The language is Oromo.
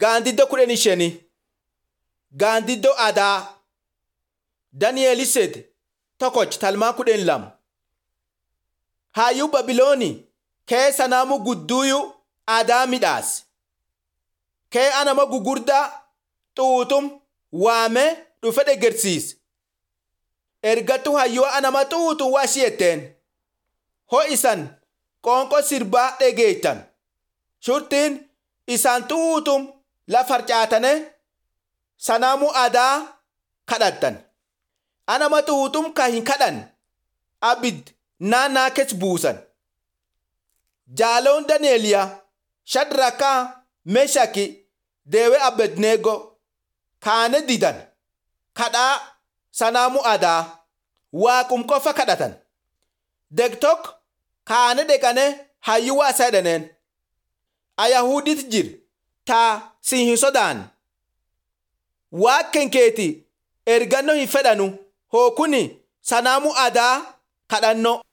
Gaandiddoo kudhanii shanii Gaandiddoo aadaa Dani'eeliset tokkoch talmaa kudhan lama Hayyuu Babiloonii kee sanaamu gudduuyu aadaa midhaas kee anama gugurdaa xuuxum waame dhufe dhegersiis ergattu hayyuu anama xuuxu waa shiyetteen ho isan qoonqoo sirbaa dhegeeytan shurtiin isaan xuuxum la farcaatane sanaamu aadaa kadhattan anama xuuxum ka hin kadhan abid naannaa kes buusan jaaloon daneeliyaa shadrakaa meshaki deewe abednego kaane didan kadhaa sanaamu aadaa waaqum qofa kadhatan degtok kaane dheqane hayyuu waasaa jedhaneen ayahudit jir taa sin hin sodaan waaqken keeti ergannoo hin fedhanu hookuni sanaamu aadaa kadhanno